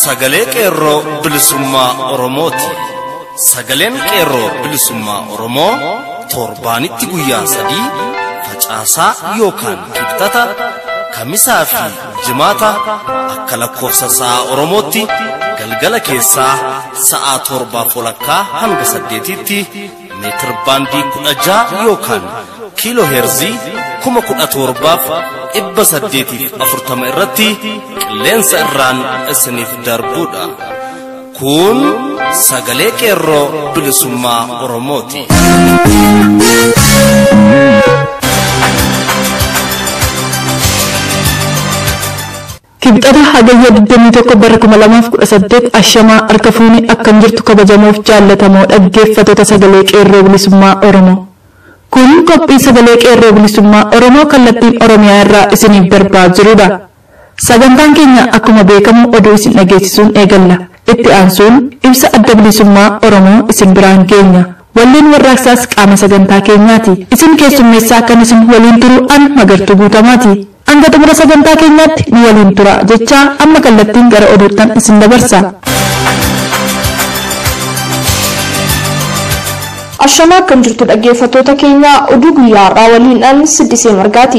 sagalee qeerroo bilisummaa Oromooti. Sagaleen qeerroo bilisummaa Oromoo torbaanitti guyyaa sadii facaasaa yookaan kibxata kamisaa fi jimaata akka lakkoofsa sa'a Oromootti galgala keessaa sa'a torbaaf walakkaa hanga saddeetitti meetir baandii kudha ja'a yookaan kiiloo heerzii kuma kudha torbaaf dhibba saddeetiif afurtama irratti qilleensa irraan isiniif darbuudha. Kun sagalee qeerroo bilisummaa Oromooti. Kibxata hagayya 21 bara 2018 ashamaa harka fuunee akkam jirtu kabajamoof jaallatamoo dhaggeeffattoota sagalee qeerroo bilisummaa Oromoo. Kun qophii sagalee qeerroo bilisummaa Oromoo kallattiin Oromiyaa irraa isiniif darbaa jirudha. Sagantaan keenya akkuma beekamu oduu isin dhageessisuun eegalla. Itti aansuun ibsa adda bilisummaa Oromoo isin biraan geenya. Walleen warraaqsaas qaama sagantaa keenyaati. Isin keessummeessaa kan isin waliin turu an magartuu guutamaati. Hanga xumura sagantaa keenyaatti nu waliin tura jechaa amma kallattiin gara oduuttan isin dabarsa. Ashamaa akkam jirtu dhaggeeffattoota keenya oduu guyyaa har'aa waliin siddisee margaati.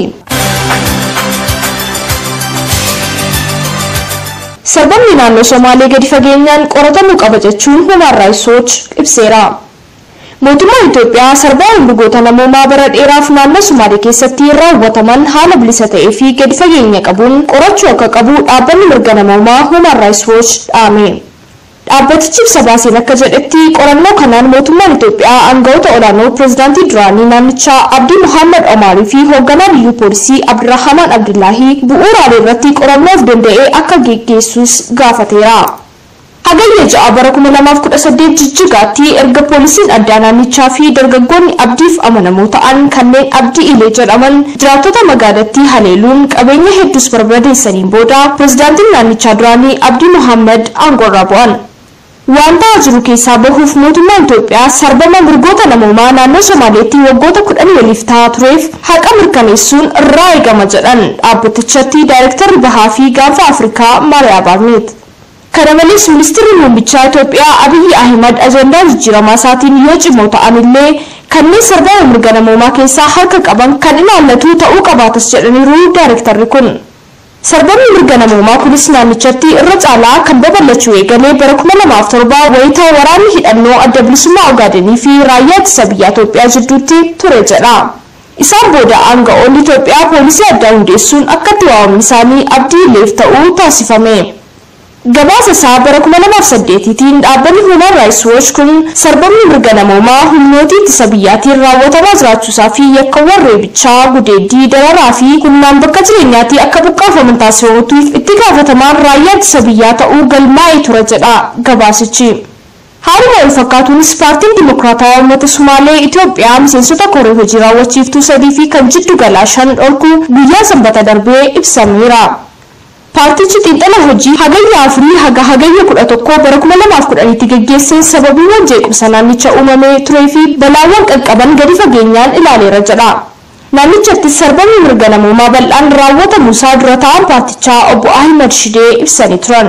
Sababni naannoo Somaalee gadi fageenyaan qoratamuu qaba jechuun Human Rights Watch ibseera. Mootummaan Itoophiyaa sarbaa hundugoota namoomaa bara dheeraaf naannoo Somaalee keessatti raawwataman haala bilisa ta'ee fi gadi fageenya qabuun qorachuu akka qabu dhaabbanni mirga namoomaa Human Rights Watch dhaame. Dhaabbatichi ibsa baaseen akka jedhetti qorannoo kanaan mootummaan Itoophiyaa aangawoota olaanoo pireezidaantii duraanii naannichaa Abdii Muhammad Omaarii fi hoogganaa biyyuu poolisii Abdurrahamaan Abdullaahii bu'uuraalee irratti qorannoof danda'ee akka geggeessus gaafateera. Hagayya ja'a bara 2018 jijjigaatti erga poolisiin addaa naannichaa fi dargaggoonni abdiif amanamoo ta'an kanneen abdii ilee jedhaman jiraattota magaalattii haleeluun qabeenya hedduus barbadeessaniin booda pireezidaantiin naannichaa duraanii Abdii Muhammad aangoorraa bu'an. Waan ta'aa jiru keessaa bahuuf mootummaan Itoophiyaa sarbama mirgoota namoomaa naannoo Somaaleetti waggoota kudhan waliif ta'aa tureef haqa mirkaneessuun irraa eegama jedhan dhaabbatichatti daayirektarri bahaa fi gaanfa Afrikaa Maariyaa Baarneet. Kana malees ministeerri muummichaa Itoophiyaa Abiyyi Ahimad ajandaa jijjiiramaa isaatiin yoo cimoo ta'an illee kanneen sarbama mirga namoomaa keessaa harka qaban kan ilaallatu ta'uu qabaatas jedhaniiru daayirektarri kun. Sarbamni mirga namoomaa kunis naannichatti irra caalaa kan babal'achuu eegalee bara 2007 wayitaa waraanni hidhannoo adda bilisummaa Ogaadenii fi raayyaa ittisa biyya Itoophiyaa jidduutti ture jedha. Isaan booda aanga'oonni Itoophiyaa poolisii addaa hundeessuun akka itti waamamni isaanii abdii ileef ta'uu taasifame. Gabaasa isaa bara 2008tiin dhaabbanni Human Rights Watch kun sarbamni mirga namoomaa humnoota ittisa biyyaatiin raawwatamaa jiraachuusaa fi yakkawwan reebichaa, gudeeddii, dararaa fi humnaan bakka jireenyaatii akka buqqaafaman taasifamuutiif itti gaafatamaan raayyaa ittisa biyyaa ta'uu galmaa'ee ture jedha gabaasichi. Haaluma wal fakkaatuunis paartiin Dimokiraatawaa Uummata Sumaalee Itoophiyaa miseensota koree hojii raawwachiiftuu sadii fi kan jiddu galaa shan dhorkuu guyyaa sanbata darbee ibsameera. Paartichi xiinxala hojii hagayya afurii haga hagayya kudha tokko bara kuma lamaaf kudhaniitti geggeesseen sababiiwwan jeequmsa naannicha uumamee turee fi balaawwan qaqqaban gadi fageenyaan ilaaleera jedha. Naannichatti sarbamni mirga namoomaa bal'aan raawwatamuusaa dura ta'an paartichaa obbo Ahimad Shidee ibsanii turan.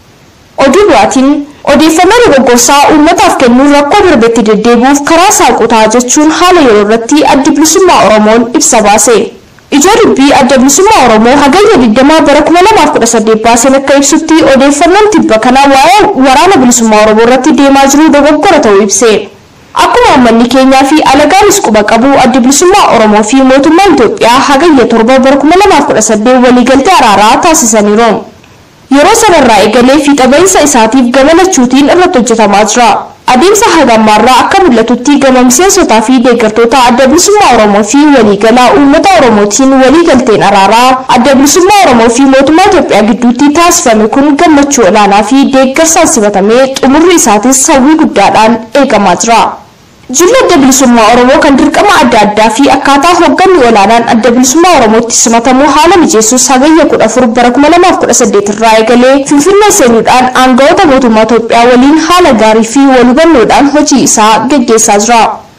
Oduu biraatiin odeeffannoo dogoggorsaa uummataaf kennuun rakkoo darbetti deddeebi'uuf karaa saaquu jechuun haala yeroo irratti addi bilisummaa Oromoon ibsa baase. Ijoo dubbii adda bilisummaa Oromoo hagayya 20 bara 2018 baaseen akka ibsutti odeeffannoon tibba kanaa waa'ee waraana bilisummaa Oromoo irratti deemaa jiru dogoggora ta'uu ibse. Akkuma uummanni keenyaa fi alagaanis quba qabu adda bilisummaa Oromoo fi mootummaan Itoophiyaa hagayya 7 bara 2018 waliigaltee araaraa taasisaniiru. Yeroo sanarraa eegalee fiixa bahiinsa isaatiif gamalachuutiin irratti hojjetamaa jira. Adeemsa hagammaarraa akka mul'atutti gama miseensotaa fi deeggartoota adda bilisummaa Oromoo fi waliigalaa uummata Oromootiin waliigalteen araaraa adda bilisummaa Oromoo fi mootummaa Itoophiyaa gidduutti taasifame kun gammachuu olaanaa fi deeggarsaan simatamee xumurri isaatis hawwii guddaadhaan eegamaa jira. Jilli adda bilisummaa Oromoo kan dirqama adda addaa fi akkaataa hoogganni olaanaan adda bilisummaa Oromootti simatamu haala mijeessuus hagayya 14 bara 2018 irraa eegalee Finfinnee seenuudhaan aangawoota mootummaa Itoophiyaa waliin haala gaarii fi wal hubannoodhaan hojii isaa gaggeessaa jira.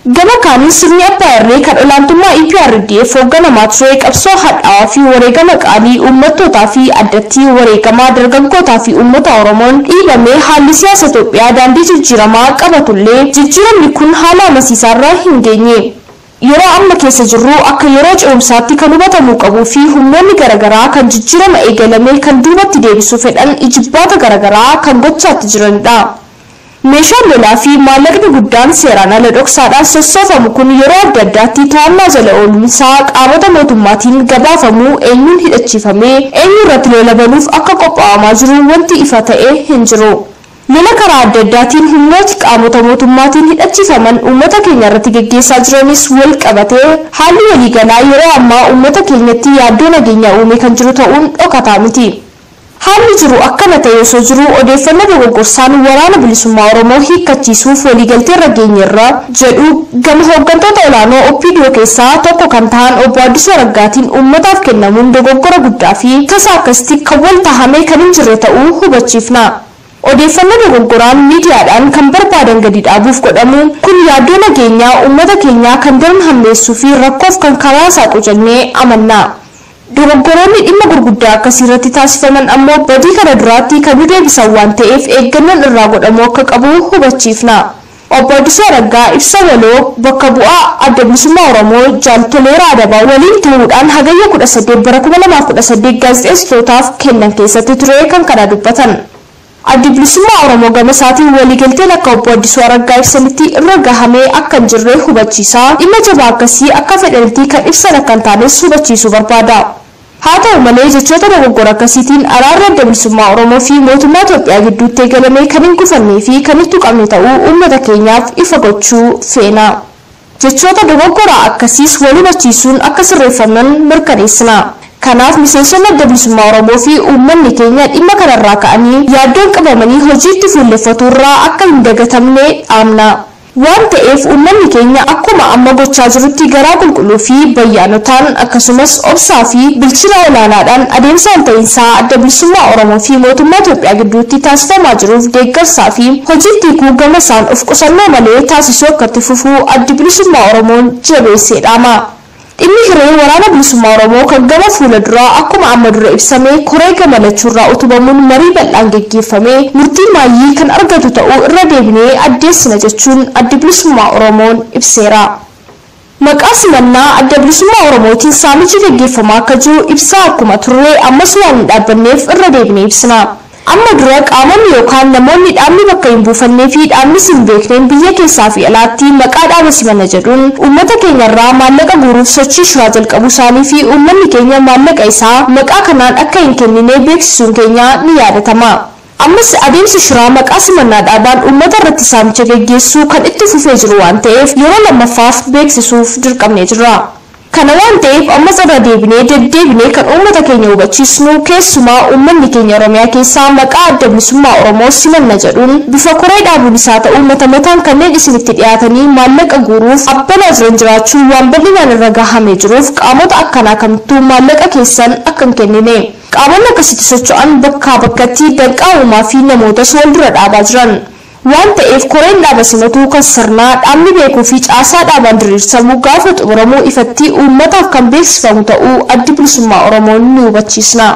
Gama kaaniin sirni abbaa irree kan olaantummaa EPRDF hoogganamaa ture qabsoo hadhaawaa fi wareegama qaalii uummattootaa fi addatti wareegamaa dargaggootaa fi uummata Oromoon dhiibamee haalli siyaasa Itoophiyaa daandii jijjiiramaa qabatullee jijjiiramni kun haala amansiisaarra hin geenye. Yeroo amma keessa jirru akka yeroo ce'umsaatti kan hubatamuu qabuu fi humnoonni garaagaraa kan jijjiirama eegalame kan duubatti deebisuu fedhan ijibbaata garaagaraa kan gochaatti jiranidha. Meeshaan lolaa fi maallaqni guddaan seeraan ala dhoksaadhaan sossoofamu kun yeroo adda addaatti to'annaa jala ooluunsaa qaamota mootummaatiin gabaafamuu eenyuun hidhachiifamee eenyu irratti lola banuuf akka qophaa'amaa jiru wanti ifa ta'e hin jiru. Lola karaa adda addaatiin humnooti qaamota mootummaatiin hidhachiifaman uummata keenya irratti geggeessaa jiranis wal qabatee haalli waliigalaa yeroo ammaa uummata keenyatti yaaddoo nageenyaa uume kan jiru ta'uun dhokataa miti. Haalli jiru akkana ta'e osoo jiru odeeffannoo dogoggorsaan waraana bilisummaa Oromoo hiikkachiisuuf waliigaltee irra geenyerra jedhu gama hooggantoota olaanoo OPDO keessaa tokko kan ta'an obbo Addisuu Araggaatiin uummataaf kennamuun dogoggora guddaa fi tasa akkasitti kan wal tahamee kan hin jirre ta'uu hubachiifna. Odeeffannoo dogoggoraan miidiyaadhaan kan barbaadan gadi dhaabuuf godhamu kun yaaddoo nageenyaa uummata keenyaa kan daran hammeessuu fi rakkoof kan karaa saaqu jennee amanna. Dogoggoroonni dhimma gurguddaa akkasii irratti taasifaman ammoo badii kana duraatti kan nu deebisan waan ta'eef eeggannoon irraa godhamuu akka qabu hubachiifna. Obbo Addisuu Araggaa ibsa waloo bakka bu'aa adda bilisummaa Oromoo jaaltoleera adabaa waliin ta'uudhaan hagayya 18 bara 2018 gaazexeessitootaaf kennan keessatti ture kan kana dubbatan. Addi bilisummaa Oromoo gama isaatiin waliigalteen akka obbo Addisuu Araggaa ibsanitti irra gahamee akka hin jirre hubachiisaa dhimma jabaa akkasii akka fedhanitti kan ibsan akka hin taanes hubachiisuu barbaada. Haa ta'u malee jechoota dogoggora akkasiitiin araarri adda bilisummaa Oromoo fi mootummaa Itoophiyaa gidduutti eegalame kan hin gufannee fi kan hin tuqamne ta'uu uummata keenyaaf ifa gochuu feena. Jechoota dogoggoraa akkasiis wal hubachiisuun akka sirreeffaman mirkaneessina. Kanaaf miseensonni adda bilisummaa Oromoo fi uummanni keenya dhimma kanarraa ka'anii yaaddoon qabamanii hojiitti fuulleffatu irraa akka hin dagatamne dhaamna. Waan ta'eef uummanni keenya akkuma amma gochaa jirutti garaa qulqulluu fi bayyaanotaan akkasumas obsaa fi bilchina olaanaadhaan adeemsa walta'iinsaa adda bilisummaa Oromoo fi mootummaa Itoophiyaa gidduutti taasifamaa jiruuf deeggarsaa fi hojiitti hiikuu gama isaan of qusannoo malee taasisuu akkatti fufuu addi bilisummaa Oromoon jabeessee dhaama. Dhimmi hiree waraana bilisummaa Oromoo kan gama fuula duraa akkuma amma dura ibsame koree gamalachuurraa utubamuun marii bal'aan geggeeffame murtii maayyii kan argatu ta'uu irra deebinee addeessina jechuun adda bilisummaa Oromoon ibseera. Maqaa simannaa adda bilisummaa Oromootiin saamichi geggeeffamaa akka jiru ibsaa akkuma turre ammas waan hin dhaabbanneef irra deebinee ibsina. amma dura qaamonni yookaan namoonni dhaabni bakka hin buufannee fi dhaabni hin beekneen biyya keessaa fi alaatti maqaa dhaaba simanna jedhuun uummata keenyarraa maallaqa guuruuf sochii shiraa jalqabuu isaanii fi uummanni keenya maallaqa isaa maqaa kanaan akka hin kennine beeksisuun keenya ni yaadatama. ammas adeemsi shiraa maqaa simannaa dhaabaan uummata irratti saamicha geggeessuu kan itti fufee jiru waan ta'eef yeroo lammaffaaf beeksisuuf dirqamnee jirra. kana waan ta'eef ammas irra deebinee deddeebinee kan uummata keenya hubachiisnu keessumaa uummanni keenya oromiyaa keessaa maqaa adda bilisummaa oromoo simanna jedhuun bifa koree dhaabuun isaa ta'uu mata mataan kanneen isinitti dhiyaatanii maallaqa guuruuf abbanaa jiran jiraachuu waan bal'inaan irra gahamee jiruuf qaamota akkanaa kamittuu maallaqa keessan akka hin kennine qaamonni akkasitti socho'an bakkaa bakkatti danqaa uumaa fi namootas wal dura dhaabaa jiran. waan ta'eef koreen dhaaba simatuu kan sirnaa dhaabni beekuu fi caasaa dhaabaan diriirsamu gaafa xumuramuu ifatti uummataaf kan beeksifamu ta'uu addi bilisummaa oromoon ni hubachiisna.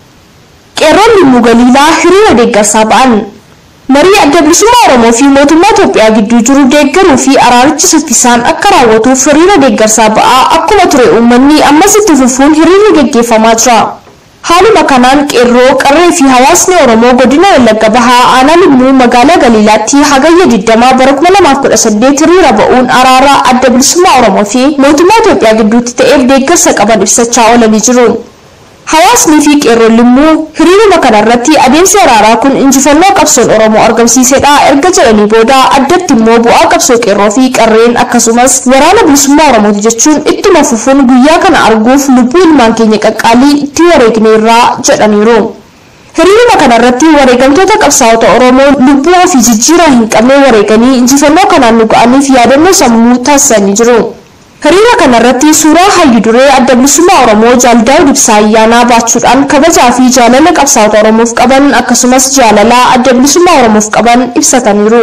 qeerroon limmuu galiilaa hiriira deeggarsaa ba'an. marii adda bilisummaa oromoo fi mootummaa Itoophiyaa gidduu jiru deeggaruu fi araarichi saffisaan akka raawwatuuf hiriira deeggarsaa ba'aa akkuma ture uummanni ammas itti fufuun hiriirri geggeeffamaa jira. Haaluma kanaan qeerroo qarree fi hawaasni Oromoo godina Wallagga Bahaa aanaa limmuu magaalaa Galiilaatti hagayya 20 bara 2018 hiriira ba'uun araara adda bilisummaa Oromoo fi mootummaa Itoophiyaa gidduutti ta'eef deeggarsa qaban ibsachaa oolanii jiru. Hawaasni fi qeerroon limmuu hiriiruma kanarratti adeemsi araaraa kun injifannoo qabsoon Oromoo argamsiisedha erga jedhanii booda addatti immoo bu'aa qabsoo qeerroo fi qarreen akkasumas waraana bilisummaa Oromooti jechuun ittuma fufuun guyyaa kana arguuf lubbuu ilmaan keenya qaqqaalii itti wareegneerraa jedhaniiru. Hiriiruma kanarratti wareegamtoota qabsaa'ota Oromoo lubbuu ofii jijjiiraa hin qabne wareeganii injifannoo kanaan nu ga'aniif yaadannoo sammuu taasisanii jiru. Hiriira kanarratti suuraa hayyu duree adda bilisummaa Oromoo Jaaldaa'uu Ibsaa ayyaanaa baachuudhaan kabajaa fi jaalala qabsaa'ota Oromoof qaban akkasumas jaalala adda bilisummaa Oromoof qaban ibsataniiru.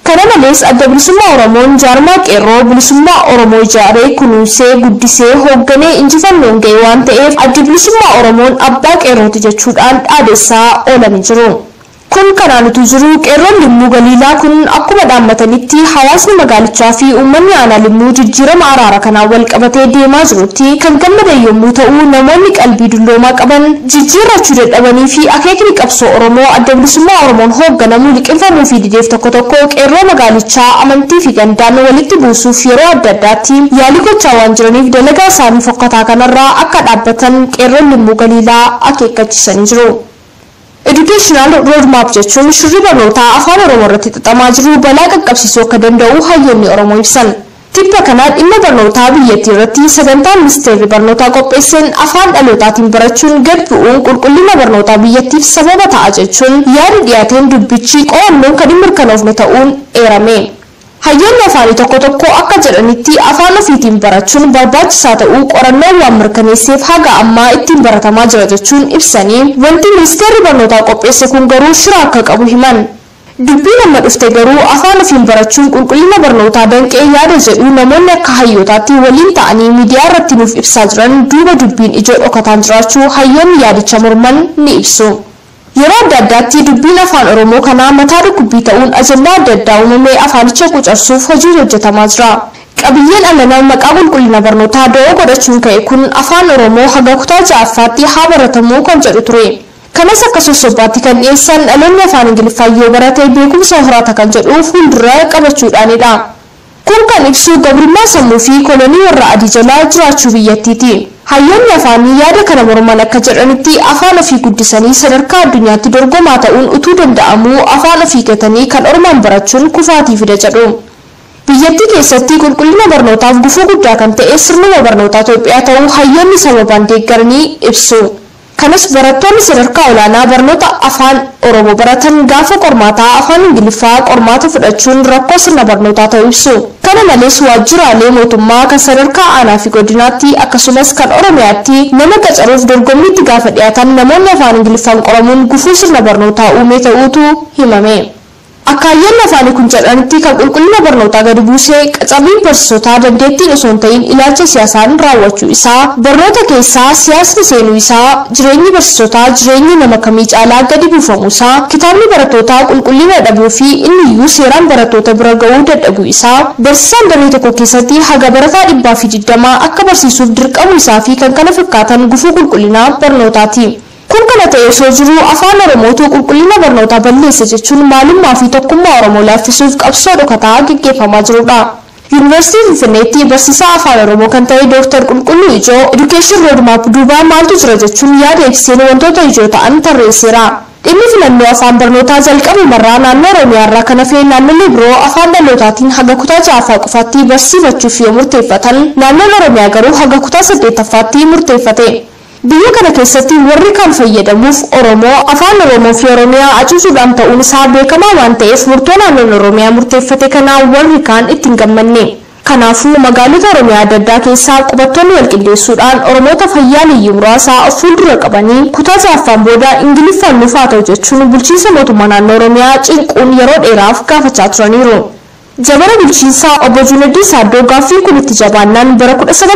Kana malees adda bilisummaa Oromoon jaarmaa qeerroo bilisummaa Oromoo ijaaree kunuunsee guddisee hoogganee injifannoon ga'e waan ta'eef adda bilisummaa Oromoon abbaa qeerrooti jechuudhaan dhaadessaa oolanii jiru. Kun kanaan utuu jiru qeerroon limmuu galiilaa kun akkuma dhaammatanitti hawaasni magaalichaa fi uummanni aanaa limmuu jijjiirama araara kanaan wal qabatee deemaa jirutti kan gammadan yommuu ta'u namoonni qalbii dulloomaa qaban jijjiirrachuu dadhabanii fi akeekni qabsoo Oromoo adda bilisummaa Oromoon hoogganamu liqinfamuu fi dideef tokko tokko qeerroo magaalichaa amantii fi gandaan walitti buusuuf yeroo adda addaatti yaalii gochaa waan jiraniif dalagaa isaanii fokkataa kanarraa akka dhaabbatan qeerroon limmuu galiilaa akeekkachiisanii jiru. Educational roadmap jechuun shirri barnootaa afaan Oromoo irratti xaxamaa jiru balaa qaqqabsiisuu akka danda'u hayyoonni Oromoo ibsan. Tibba kanaa dhimma barnootaa biyyattii irratti sagantaan ministeerri barnootaa qopheesseen afaan dhalootaatiin barachuun gad bu'uun qulqullina barnootaa biyyattiif sababa ta'a jechuun yaada dhiyaateen dubbichi qo'annoon kan hin mirkanoofne ta'uun eerame. Hayyoonni afaanii tokko tokko akka jedhanitti afaan ofiitiin barachuun barbaachisaa ta'uu qorannoon waan mirkaneesseef haga ammaa ittiin baratamaa jira jechuun ibsanii wanti ministeerri barnootaa qopheesse kun garuu shira akka qabu himan. Dubbiin amma dhufte garuu afaan ofiin barachuun qulqullina barnootaa danqee yaada jedhu namoonni akka hayyootaatti waliin ta'anii miidiyaa irratti nuuf ibsaa jiran duuba dubbiin ijoo dhokataan jiraachuu hayyoonni yaadicha morman ni ibsu. Yeroo adda addaatti dubbiin afaan Oromoo kanaa mataa dhukkubbii ta'uun ajandaa adda addaa uumamee afaanicha qucarsuuf hojiin hojjetamaa jira. Qabiyyeen alanaa maqaa qulqullina barnootaa da'oo godhachuun ka'e kun afaan Oromoo haga kutaa ja'affaatti haa baratamuu kan jedhu ture. Kanas akka sossobbaatti kan dhiyeessan dhaloonni afaan Ingiliffaa yoo barate beekumsa horata kan jedhu fuuldura qabachuudhaanidha. Kun kan ibsu gabrummaa sammuu fi kolonii warra adii jalaa jiraachuu biyyattiiti. Hayyoonni afaanii yaada kana morman akka jedhanitti afaan ofii guddisanii sadarkaa addunyaatti dorgomaa ta'uun utuu danda'amuu afaan ofii gatanii kan ormaan barachuun kufaatii fida jedhu. Biyyattii keessatti qulqullina barnootaaf gufuu guddaa kan ta'e sirnuma barnootaa Itoophiyaa ta'uu hayyoonni sababaan deeggaranii ibsu. Kanas barattoonni sadarkaa olaanaa barnoota afaan Oromoo baratan gaafa qormaataa afaan Ingiliffaa qormaata fudhachuun rakkoo sirna barnootaa ta'uu ibsu. Kana malees waajjiraalee mootummaa kan sadarkaa aanaa fi godinaatti akkasumas kan Oromiyaatti nama qacaruuf dorgommiitti gaafa dhiyaatan namoonni afaan Ingiliffaan qoramuun gufuu sirna barnootaa uumee ta'uutu himame. Akka hayyoonni afaanii kun jedhanitti kan qulqullina barnootaa gadi buusee qacarriin barsiisotaa dandeettiin osoo hin ta'in ilaalcha siyaasaan raawwachuu isaa barnoota keessaa siyaasni seenuu isaa jireenyi barsiisotaa jireenyi nama kamii caalaa gadi buufamuu isaa kitaabni barattootaa qulqullina dhabuu fi inni iyyuu seeraan barattoota bira ga'uu dadhabuu isaa barsiisaan daree tokko keessatti haga barataa dhibbaa fi digdamaa akka barsiisuuf dirqamuu isaa fi kan kana fakkaatan gufuu qulqullinaa barnootaati. Kun kana ta'e osoo jiru afaan Oromootu qulqullina barnootaa balleessa jechuun maalummaa fi tokkummaa Oromoo laaffisuuf qabsoo dhokataa gaggeeffamaa jirudha. Yuunivarsiitii Finfinneetti barsiisaa afaan Oromoo kan ta'e Dooktar Qulqulluu Ijoo Education Roadmap duubaa maaltu jira jechuun yaada ibseen wantoota ijoo ta'an tarreesseera. Dhimmi filannoo afaan barnootaa jalqabumarraa naannoo Oromiyaa irraa kan hafe naannolee biroo afaan dhalootaatiin haga kutaa ja'affaa qofaatti barsiifachuuf yoo murteeffatan naannoon Oromiyaa garuu haga kutaa saddeettaffaatti murteeffate. Biyya kana keessatti warri kan fayyadamuuf Oromoo afaan Oromoo fi Oromiyaa acuusuudhaan ta'uun isaa beekamaa waan ta'eef murtoo naannoon Oromiyaa murteeffate kanaa warri kaan ittiin gammanne. Kanaafuu magaalota Oromiyaa adda addaa keessaa qubattoonni wal qindeessuudhaan Oromoota fayyaa liyyuu muraasaa of fuuldura qabanii kutaa ja'affaan booda Ingiliffaan nuuf haa ta'u jechuun bulchiinsa mootummaa naannoo Oromiyaa cinquun yeroo dheeraaf gaafachaa turaniiru. Jabana bulchiinsaa obbo Junaddii Saaddoo gaaffii kun itti jabaannaan bara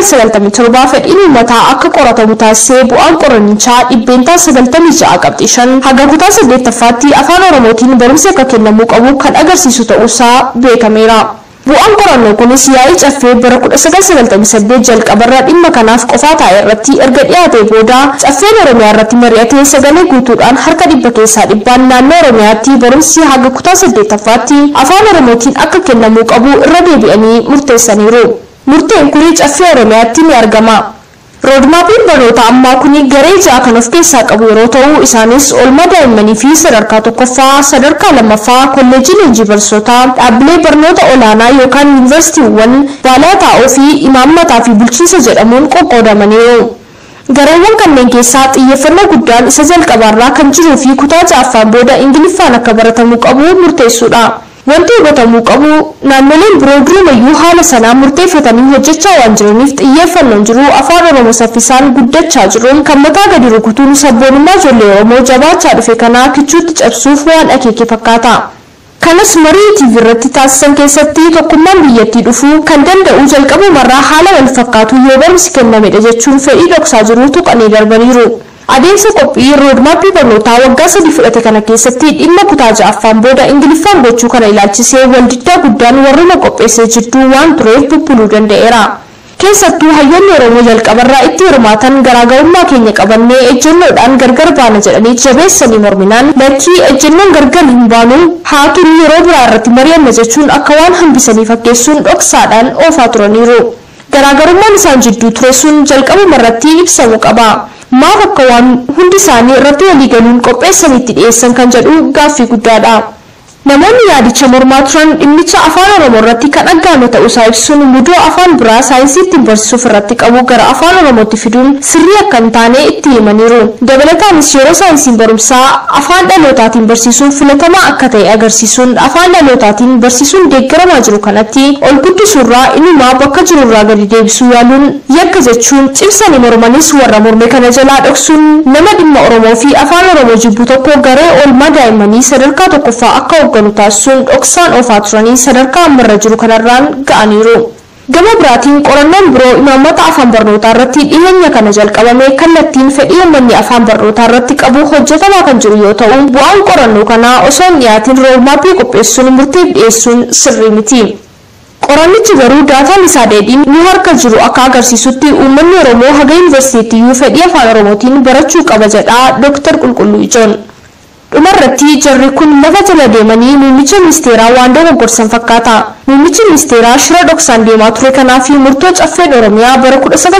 1997 fedhiin uummataa akka qoratamu taasisee bu'aan qorannichaa dhibbeentaa 96 qabxii 5 haga kutaa 8ffaatti afaan Oromootiin barumsi akka kennamuu qabu kan agarsiisu ta'uusaa beekameera. Bu'aan qorannoo kunis yaa'ii caffee bara 1998 jalqabarraa dhimma kanaaf qofaa taa'e irratti erga dhiyaatee booda caffeen Oromiyaa irratti mari'atee sagalee guutuudhaan harka dhibba keessaa dhibbaan naannoo Oromiyaatti barumsi haga kutaa 8ffaatti afaan Oromootiin akka kennamuu qabu irra deebi'anii murteessaniiru. Murteen kun caffee Oromiyaatti ni argama. Roodmaapiin barnoota ammaa kun garee ja'a kan of keessaa qabu yeroo ta'u isaanis oolmaa daa'immanii fi sadarkaa tokkoffaa, sadarkaa lammaffaa, kolleejii leenjii barsiisotaa, dhaabbilee barnoota olaanaa yookaan yuunivarsiitiiwwan, baalaa taa'oo fi imaammataa fi bulchiinsa jedhamuun qoqqoodamaniiru. Gareewwan kanneen keessaa xiyyeeffannoo guddaan isa jalqabaarraa kan jiruu fi kutaa ja'affaan booda Ingiliffaan akka baratamuu qabu murteessuudha. Wanti hubatamuu qabu naannoleen biroo durumayyuu haala sanaan murteeffatanii hojjechaa waan jiraniif xiyyeeffannoon jiru afaan Oromoo saffisaan guddachaa jiruun kan mataa gadi rukutuun sabboonummaa ijoollee Oromoo jabaachaa dhufe kanaa kichuutti cabsuuf waan akeeke fakkaata. kanas marii TV irratti taasisan keessatti tokkummaan biyyattii dhufuu kan danda'u jalqabumarraa haala wal fakkaatu yoo barumsi kennamedha jechuun fedhii dhoksaa jiru tuqanii darbaniiru. Adeemsa qophii roodmaappii barnootaa waggaa sadii fudhate kana keessatti dhimma kutaa ja'affaan booda ingiliffaan gochuu kana ilaalchisee waldiddaa guddaan warruma qopheessee jidduu waan tureef bubbuluu danda'eera. Keessattuu hayyoonni Oromoo jalqabarraa itti hirmaatan garaagarummaa keenya qabannee ejjennoodhaan gargar baana jedhanii jabeessanii morminaan lakkii ejjennoon gargar hin baanu haa turu yeroo biraa irratti mari'anna jechuun akka waan hambisanii fakkeessuun dhoksaadhaan oofaa turaniiru. Garaagarummaan isaan jidduu ture sun jalqabuma irratti ibsamuu qaba. Maaf akka waan hundi isaanii irratti walii galuun qopheessanitti dhiyeessan kan jedhu gaaffii guddaadha. Namoonni yaadicha mormaa turan dhimmicha afaan Oromoo irratti kan dhaggaame ta'uusaa ibsuun mudoo afaan biraa saayinsii ittiin barsiisuuf irratti qabu gara afaan Oromootti fiduun sirrii akka hin taane itti himaniiru. Dabalataanis yeroo saayinsiin barumsaa afaan dhalootaatiin barsiisuun filatamaa akka ta'e agarsiisuun afaan dhalootaatiin barsiisuun deeggaramaa jiru kanatti ol guddisuurraa inumaa bakka jirurraa gadi deebisuu yaaluun yakka jechuun cimsanii mormanis warra morme kana jalaa dhoksuun nama dhimma Oromoo fi afaan Oromoo jibbu tokko garee oolmaa daa'immanii sadarkaa tokkoffaa akka hoogganu taasisuun dhoksaan oofaa turanii sadarkaa ammarra jiru kanarraan ga'aniiru. Gama biraatiin qorannoon biroo imaammata afaan barnootaa irratti dhiyeenya kana jalqabame kallattiin fedhii uummanni afaan barnootaa irratti qabu hojjetamaa kan jiru yoo ta'u bu'aan qorannoo kanaa osoo hin dhiyaatiin roodmaappii qopheessuun murtiif dhiyeessuun sirrii miti. Qorannichi garuu daataan isaa dheedhiin nu harka jiru akka agarsiisutti uummanni Oromoo haga yuunivarsiitiiyyuu fedhii afaan Oromootiin barachuu qaba jedha Dr. Qulqulluu Ijoon. dhumarratti jarri kun lafa jala deemanii muummicha ministeeraa waan dogoggorsan fakkaata. Muummichi ministeeraa shira dhoksaan deemaa ture kanaa fi murtoo caffeen Oromiyaa bara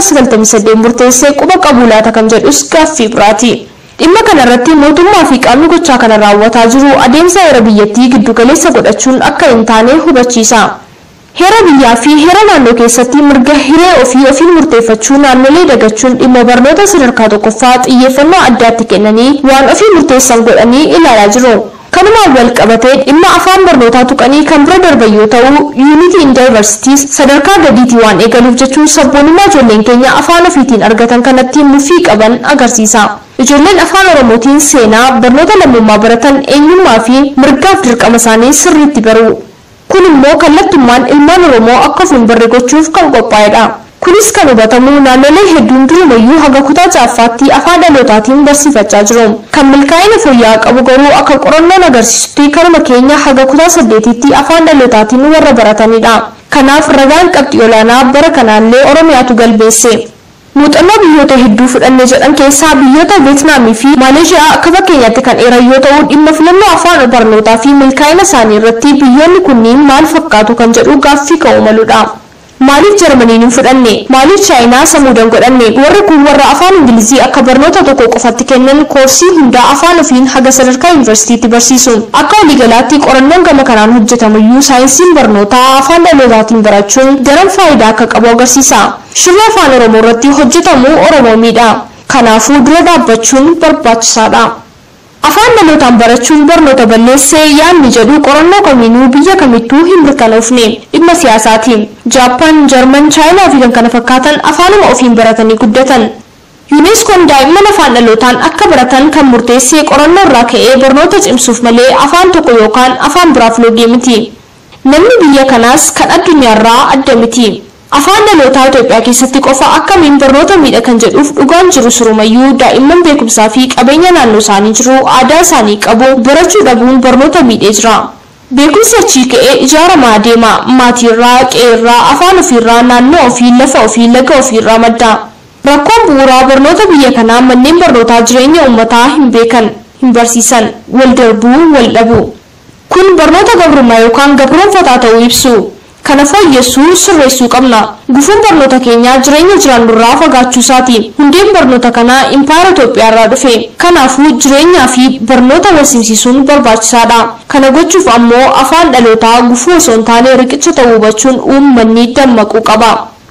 1998 murteessee quba qabu laata kan jedhus gaaffii biraati. Dhimma kanarratti mootummaa fi qaamni gochaa kana raawwataa jiru adeemsa heera biyyattii giddugaleessa godhachuun akka hin taane hubachiisa. Heera biyyaa fi heera naannoo keessatti mirga hiree ofii ofiin murteeffachuu naannolee dagachuun dhimma barnoota sadarkaa tokkoffaa xiyyeeffannoo addaatti kennanii waan ofii murteessan godhanii ilaalaa jiru. Kanumaan wal qabatee dhimma afaan barnootaa tuqanii kan bira darban yoo ta'u, Unity in Diversity sadarkaa gadiitii waan eegaluuf jechuun sabboonummaa ijoolleen keenya afaan ofiitiin argatan kanatti mufii qaban agarsiisa. Ijoolleen afaan Oromootiin seenaa barnoota lammummaa baratan eenyummaa fi mirgaaf dirqama isaanii sirriitti baru. kun immoo kallattummaan ilmaan oromoo akka ofiin barre gochuuf kan qophaa'edha. Kunis kan hubatamu naannolee hedduun durumayyuu haga kutaa ja'affaatti afaan dhalootaatiin barsiifachaa jiru. Kan milkaa'ina fooyya'aa qabu garuu akka qorannoon agarsiisutti kanuma keenya haga kutaa saddeetitti afaan dhalootaatiin warra baratanidha. Kanaaf ragaan qabxii olaanaa bara kanaallee Oromiyaatu galmeesse. Muuxannoo biyyoota hedduu fudhanne jedhan keessaa biyyoota Veetnaamii fi Maaleeshiyaa akka fakkeenyaatti kan eeran yoo ta'u dhimma filannoo afaan barnootaa fi milkaa'ina isaanii irratti biyyoonni kunniin maal fakkaatu kan jedhu gaaffii ka'uu maludha. Maaliif Jarmaniin hin fudhanne? Maaliif Chaayinaa samuudan godhanne? Warri kun warra afaan Ingilizii akka barnoota tokko qofatti kennan koorsii hundaa afaan ofiin haga sadarkaa yuunivarsiitiitti barsiisu. Akka waliigalaatti qorannoon gama kanaan hojjetamuyyuu saayinsiin barnootaa afaan dhalootaatiin barachuun daran faayidaa akka qabu agarsiisa. Shirri afaan Oromoo irratti hojjetamu Oromoo miidha. Kanaafuu dura dhaabbachuun barbaachisaadha. Afaan dhalootaan barachuun barnoota balleessee yaadni jedhu qorannoo kamiinuu biyya kamittuu hin mirkanoofne dhimma siyaasaati. Jaappaan, Jarman, Chaayinaa fi kan kana fakkaatan afaanuma ofiin baratanii guddatan. yuuneskoon daa'imman afaan dhalootaan akka baratan kan murteessee qorannoo irraa ka'ee barnoota cimsuuf malee afaan tokko yookaan afaan biraaf loogee miti. Namni biyya kanaas kan addunyaarraa adda miti. Afaan dhalootaa Itoophiyaa keessatti qofa akkamiin barnoota miidha kan jedhuuf dhugaan jiru surumayyuu daa'imman beekumsaa fi qabeenya naannoo isaanii jiru aadaa isaanii qabu barachuu dhabuun barnoota miidhee jira. Beekumsi achii ka'ee ijaaramaa deema maatiirraa, qe'eerraa, afaan ofiirraa, naannoo ofii, lafa ofii, laga ofiirraa madda. Rakkoon bu'uuraa barnoota biyya kanaa manneen barnootaa jireenya uummataa hin beekan, hin barsiisan, wal darbuu, wal dhabu. Kun barnoota gabrummaa yookaan gabroonfataa ta'uu ibsu. Kana fooyyessuu sirreessuu qabna. Gufuun barnoota keenyaa jireenya jiraannurraa fagaachuu isaati. Hundeen barnoota kanaa impaayera Itoophiyaarraa dhufe. Kanaafuu jireenyaa fi barnoota wal simsiisuun barbaachisaadha. Kana gochuuf ammoo afaan dhalootaa gufuu osoo hin taane riqicha ta'uu hubachuun uummanni dammaquu qaba.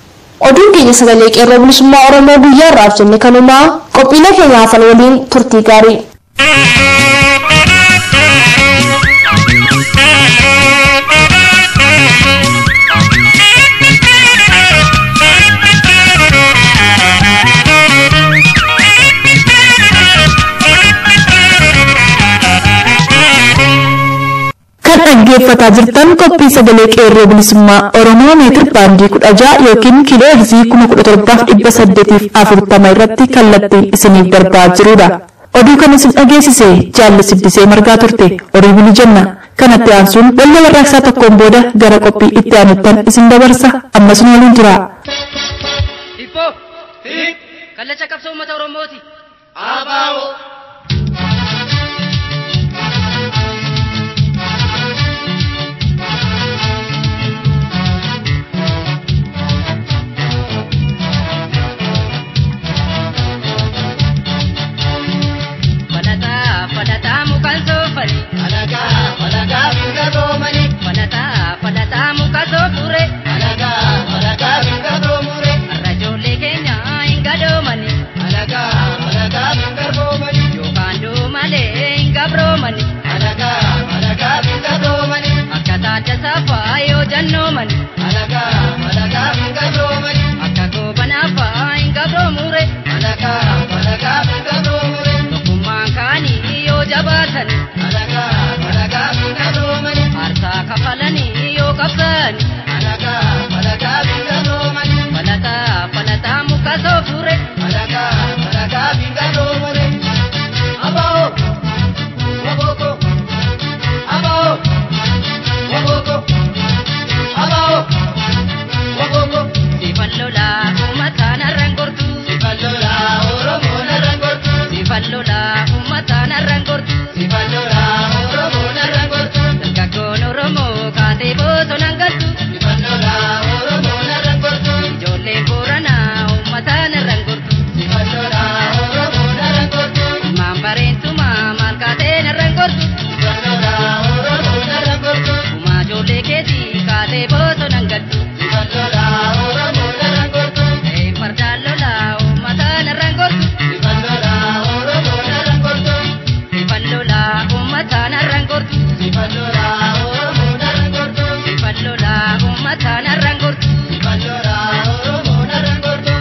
Oduun keenya sagalee qeerroo bilisummaa Oromoo guyyaa irraaf jenne kanumaa qophiilee keenya hafan waliin turtii gaarii. dhaggeeffataa jirtan qophii sagalee qeerroo bilisummaa Oromoo meetir baandii kudha ja'a yookiin kiiloo heerzii kuma kudha torbaaf dhibba saddeetiif afurtama irratti kallattiin isiniif darbaa jirudha. Oduu kan isin dhageessise jaalli sibbisee margaa turte horii bulu jenna. Kanatti aansuun wallee warraaqsaa tokkoon booda gara qophii itti aanuttan isin dabarsa ammas nu waliin jira. Hibboo! Kallacha qabsoo uummata Oromooti. Abaaboo! Falataa falataa mukaan soofani. Alagaa alagaa binga doomani. Falataa falataa muka soofure. Alagaa alagaa binga doomure. Har'a ijoollee keenya hin gadoomani. Alagaa alagaa binga doomani. Yookaan doomalee hin gabroomani. Alagaa alagaa binga doomani. Akka taadda saafaa yoo jannoomani. Alagaa alagaa binga doomani. Akka goobanaafaa hin gabroomure. Alagaa alagaa binga doomure. Tokkummaan kaanii yoo jabaatani. Alagaa alagaa binga doomani. Aarsaa kafalanii yoo qabsaani. Alagaa alagaa binga doomani. Falataa falataa muka soofure. Alagaa alagaa binga doomure. Abaaboo! Wabooko! Abaaboo! Wabooko! Abaaboo! Wabooko! Sifan lolaa uummataan har'an gortu. Sifallola Oromoo narra gortu. Sifan lolaa uummataan har'an gortu. Sifallola Oromoo narra gortu. Dargaggoon Oromoo kaatee bosonaan galtu. Sifallola Oromoo narra gortu. Ijoolleen Booranaa uummataan har'an gortu. Sifallola Oromoo narra gortu. Ilmaan bareentumaa maal kaateen har'an gortu. Sifallola Oromoo narra gortu. Uumaa ijoollee keetii kaatee bosonaan galtu. Sifallola Oromoo narra gortu. Ta'ee fardaan lolaa uummataan har'an gortu. Sifallola Oromoo narra gortu. Sifan lolaa uummataan har'an gortu. Sifallola Oromoo narra gortu. Sifan lolaa uummataan har'an gortu. Sifallola Oromoo narra gortu.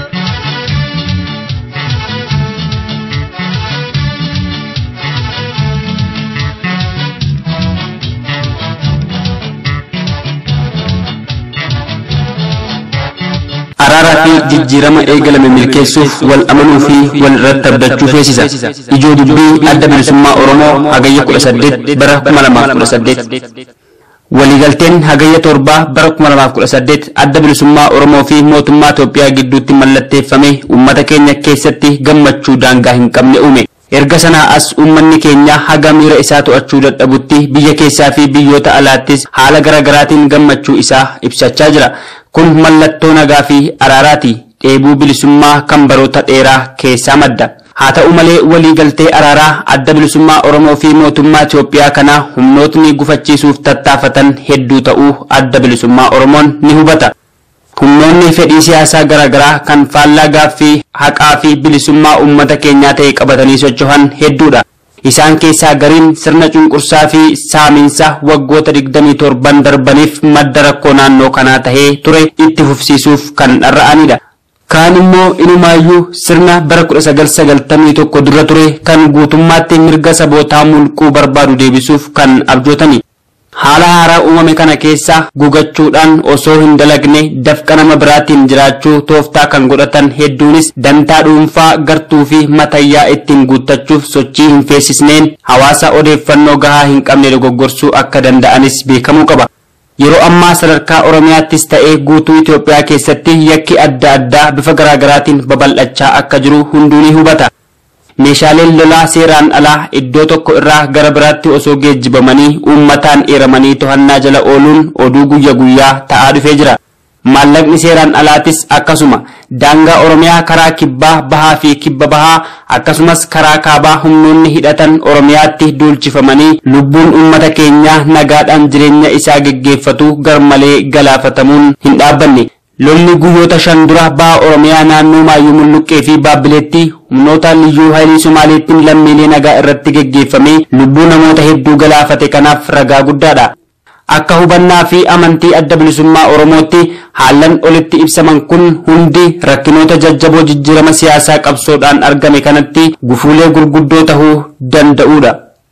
araaraa fi jijjiirama eegalame milkeessuuf wal amanuu fi wal irratti abdachuu feesisa. Ijoo dubbii adda bilisummaa Oromoo hagayya kudha saddeet bara kuma lamaaf kudha saddeet. Waliigalteen hagayya torbaa bara kuma lamaaf kudha saddeet adda bilisummaa Oromoo fi mootummaa Itoophiyaa gidduutti mallatteeffame uummata keenya keessatti gammachuu daangaa hin qabne uume. Erga sanaa as uummanni keenya haga miira isaa to'achuu dadhabutti biyya keessaa fi biyyoota alaattis haala garaagaraatiin gammachuu isaa ibsachaa jira. Kun mallattoo nagaa fi araaraati. Dheebuu bilisummaa kan baroota dheeraa keessaa madda. Haa ta'u malee waliigaltee araaraa adda bilisummaa Oromoo fi mootummaa Itoophiyaa kana humnootni gufachiisuuf tattaafatan hedduu ta'uu adda bilisummaa Oromoon ni hubata. Humnoonni fedhii siyaasaa garaagaraa kan faallaa gaaffii haqaa fi bilisummaa uummata keenyaa ta'e qabatanii socho'an hedduudha. Isaan keessaa gariin sirna cunqursaa fi saamiinsa waggoota 27 darbaniif madda rakkoo naannoo kanaa tahee ture itti fufsiisuuf kan dharra'anidha. Kaan immoo inumaayyuu sirna bara 1991 dura ture kan guutummaatti mirga sabootaa mulquu barbaadu deebisuuf kan abjootani. Haala haaraa uumame kana keessa gugachuudhaan osoo hin dalagne dafqa nama biraatiin jiraachuu tooftaa kan godhatan hedduunis dantaa dhuunfaa gartuu fi matayyaa ittiin guuttachuuf sochii hin feesisneen hawaasa odeeffannoo gahaa hin qabne dogoggorsuu akka danda'anis beekamuu qaba. Yeroo ammaa sadarkaa Oromiyaattis ta'ee guutuu Itoophiyaa keessatti yakki adda addaa bifa garaagaraatiin babal'achaa akka jiru hunduu ni hubata. Meeshaaleen lolaa seeraan alaa iddoo tokko irraa gara biraatti osoo geejjibamanii uummataan eeramanii to'annaa jala ooluun oduu guyya guyyaa ta'aa dhufee jira. Maallaqni seeraan alaatis akkasuma daangaa Oromiyaa karaa kibbaa bahaa fi kibba bahaa akkasumas karaa kaabaa humnoonni hidhatan Oromiyaatti duulchifamanii lubbuun uummata keenyaa nagaadhaan jireenya isaa geggeeffatu garmalee galaafatamuun hin dhaabbanne. Lolli guyyoota shan dura baha Oromiyaa naannoo Maayyuu Mulluqqee fi Baabbileetti humnoota liyyuu haayilii Somaaleettiin lammiilee nagaa irratti geggeeffamee lubbuu namoota hedduu galaafate kanaaf ragaa guddaadha. Akka hubannaa fi amantii adda bilisummaa Oromootti haallan olitti ibsaman kun hundi rakkinoota jajjaboo jijjiirama siyaasaa qabsoodhaan argame kanatti gufuulee gurguddoo tahuu danda'uudha.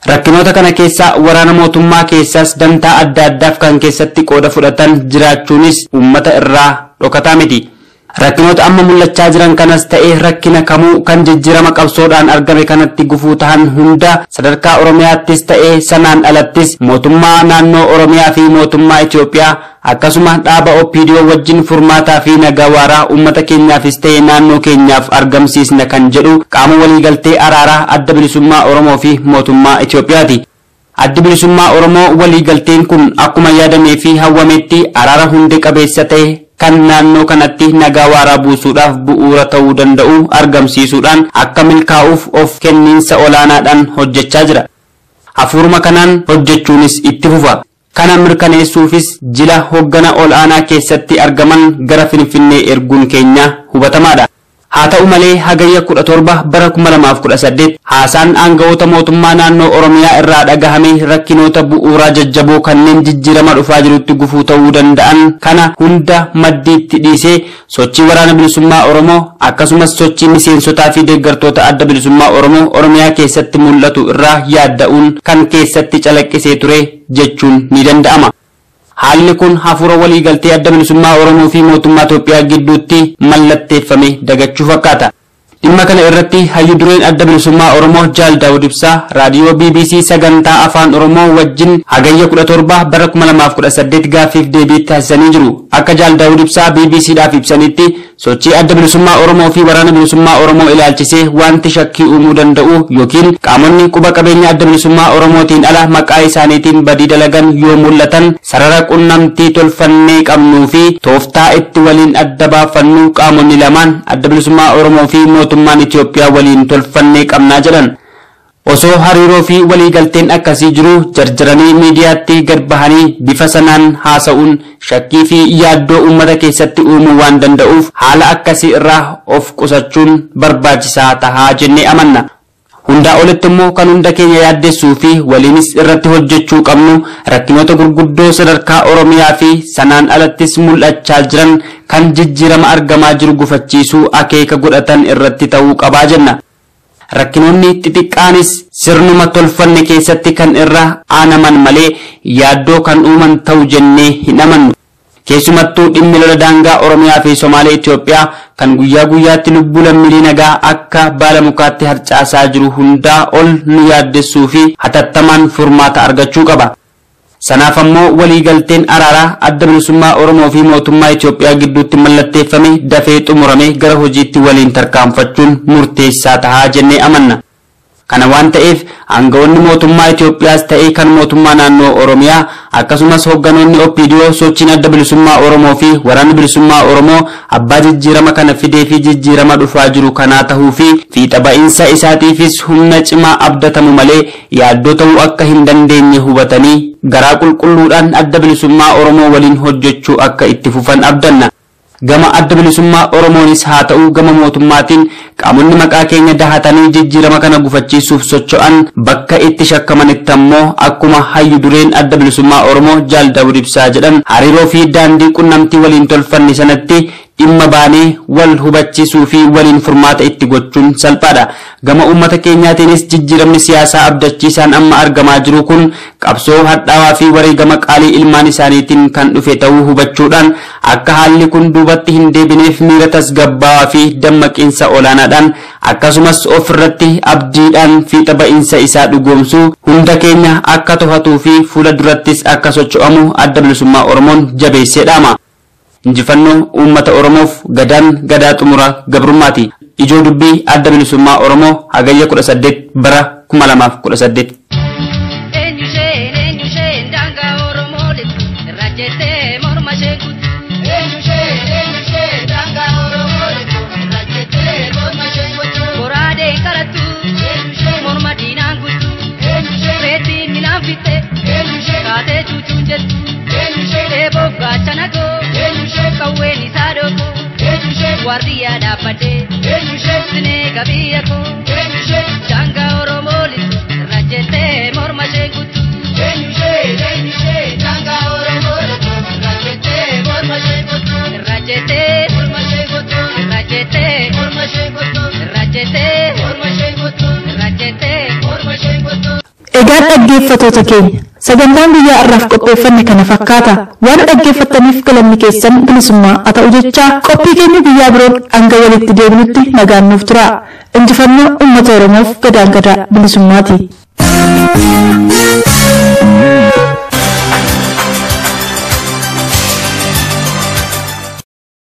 Rakkinoota kana keessa waraana mootummaa keessaas dantaa adda addaaf kan keessatti qooda fudhatan jiraachuunis uummata irraa dhokataa miti. Rakkinoota amma mul'achaa jiran kanas ta'ee rakkina kamuu kan jijjiirama qabsoodhaan argame kanatti gufuu tahan hunda sadarkaa Oromiyaattis ta'ee sanaan alattis mootummaa naannoo Oromiyaa fi mootummaa Itoophiyaa akkasuma dhaaba OPDO wajjin furmaataa fi nagaa waaraa uummata keenyaafis ta'ee naannoo keenyaaf argamsiisna kan jedhu qaama waliigaltee araaraa adda bilisummaa Oromoo fi mootummaa Itoophiyaati. Addi bilisummaa Oromoo waliigalteen kun akkuma yaadamee fi hawwametti araara hundee qabeessa ta'e kan naannoo kanatti nagaa waaraa buusuudhaaf bu'uura ta'uu danda'u argamsiisuudhaan akka milkaa'uuf of kenniinsa olaanaadhaan hojjechaa jira. Hafuuruma kanaan hojjechuunis itti fufa. Kana mirkaneessuufis jila hoggana ol'aanaa keessatti argaman gara Finfinnee erguun keenya hubatamaadha. Haa ta'u malee hagayya kudha torba bara kuma lamaaf kudha saddeet haasaan aangawoota mootummaa naannoo Oromiyaa irraa dhagahame rakkinoota bu'uuraa jajjaboo kanneen jijjiirama dhufaa jirutti gufuu ta'uu danda'an kana hunda maddiitti dhiisee sochii waraana bilisummaa Oromoo akkasumas sochii miseensotaa fi deeggartoota adda bilisummaa Oromoo Oromiyaa keessatti mul'atu irraa yaadda'uun kan keessatti calaqqisee ture jechuun ni danda'ama. Haalli kun hafuura waliigaltee adda bilisummaa Oromoo fi mootummaa Itoophiyaa gidduutti mallatteeffame dagachuu fakkaata. Dhimma kana irratti hayyu dureen adda bilisummaa Oromoo Jaal Daawud Ibsaa raadiyoo BBC sagantaa afaan Oromoo wajjin hagayya 17 bara 2018 gaaffiif deebii taasisanii jiru. Akka Jaal Daawud Ibsaa BBCdhaaf ibsanitti sochii adda bilisummaa Oromoo fi waraana bilisummaa Oromoo ilaalchisee wanti shakkii uumuu danda'u yookiin qaamonni quba qabeenya adda bilisummaa Oromootiin ala maqaa isaaniitiin badii dalagan yoo mul'atan sarara qunnamtii tolfannee qabnuu fi tooftaa itti waliin adda baafannu qaamonni lamaan adda bilisummaa Oromoo fi mootummaan Itoophiyaa waliin tolfannee qabnaa jedhan. Osoo hariiroo fi waliigalteen akkasii jiru jarjaranii miidiyaatti gad bahanii bifa sanaan haasa'uun shakkii fi yaaddoo uummata keessatti uumuu waan danda'uuf haala akkasii irraa of qusachuun barbaachisaa tahaa jennee amanna. Hundaa olitti immoo kan hunda keenya yaaddessuu fi waliinis irratti hojjechuu qabnu rakkinoota gurguddoo sadarkaa Oromiyaa fi sanaan alattis mul'achaa jiran kan jijjiirama argamaa jiru gufachiisuu akeeka godhatan irratti ta'uu qabaa jenna. Rakkinoonni xixiqqaanis sirnuma tolfanne keessatti kan irra aanaman malee yaaddoo kan uuman ta'u jennee hin amannu. Keessumattuu dhimmi lola daangaa Oromiyaa fi Somaalee Itoophiyaa kan guyyaa guyyaatti lubbuu lammiilee nagaa akka baala mukaatti harcaasaa jiru hundaa ol nu yaaddessuu fi hatattamaan furmaata argachuu qaba. Sanaaf ammoo waliigalteen araaraa adda bilisummaa Oromoo fi mootummaa Itoophiyaa gidduutti mallatteeffame dafee xumurame gara hojiitti waliin tarkaanfachuun murteessaa tahaa jennee amanna. Kana waan ta'eef aangawoonni mootummaa Itoophiyaas ta'ee kan mootummaa naannoo Oromiyaa akkasumas hoogganoonni OPDO sochiin adda bilisummaa Oromoo fi waraanni bilisummaa Oromoo abbaa jijjiirama kana fidee fi jijjiirama dhufaa jiru kanaa tahuu fi fiixa ba'iinsa isaatiifis humna cimaa abdatamu malee yaaddoo ta'uu akka hin dandeenye hubatanii garaa qulqulluudhaan adda bilisummaa Oromoo waliin hojjechuu akka itti fufan abdanna. Gama adda bilisummaa Oromoonis haa ta'u gama mootummaatiin qaamonni maqaa keenya dahatanii jijjiirama kana gufachiisuuf socho'an bakka itti shakkamanitti ammoo akkuma hayyu dureen adda bilisummaa Oromoo Jaal Daawud Ibsaa jedhan hariiroo fi daandii qunnamtii waliin tolfanne sanatti dhimma baanee wal hubachiisuu fi waliin furmaata itti gochuun salphaadha. Gama uummata keenyaatiinis jijjiiramni siyaasaa abdachiisaan amma argamaa jiru kun qabsoo hadhaawaa fi wareegama qaalii ilmaan isaaniitiin kan dhufe ta'uu hubachuudhaan akka haalli kun duubatti hin deebineef miira tasgabbaawaa fi dammaqiinsa olaanaadhaan akkasumas of irratti abdiidhaan fiixa ba'iinsa isaa dhugoomsuu hunda keenya akka to'atuu fi fuula durattis akka socho'amu adda bilisummaa Oromoon jabeessee dhaama. injifannoo uummata oromoof gadaan gadaa xumura gabrummaati ijoo dubbii adda bilisummaa oromoo hagayya 18 bara 2018 Eenyusheen eenyusheen daangaa Oromoo lixu irra jettee morma ishee guutu. Eenyusheen eenyusheen daangaa Oromoo lixu irra jettee morma ishee guutu. Goraadeen qarattu morma diinaan guutu. Reettiin milaan fitte kaatee cuucuun jettu. Eeboo gaachana goo qawween isaa dhooko. Waardiyyaa dhaabbadhee sinee qabiyya koo. Daangaa Oromoo lixu irra jettee morma ishee guutu. Irra jettee irra jettee irra jettee irra jettee. Egaa dhaggeeffatoota keenya sagantaan guyyaa har'aaf qopheeffanne kana fakkaata waan dhaggeeffattaniif galanni keessan bilisummaa haa ta'u jechaa qophii keenya guyyaa biroon hanga walitti deebinutti nagaan nuuf tura injifannoo uummata oromoof gadaan gadaa bilisummaati.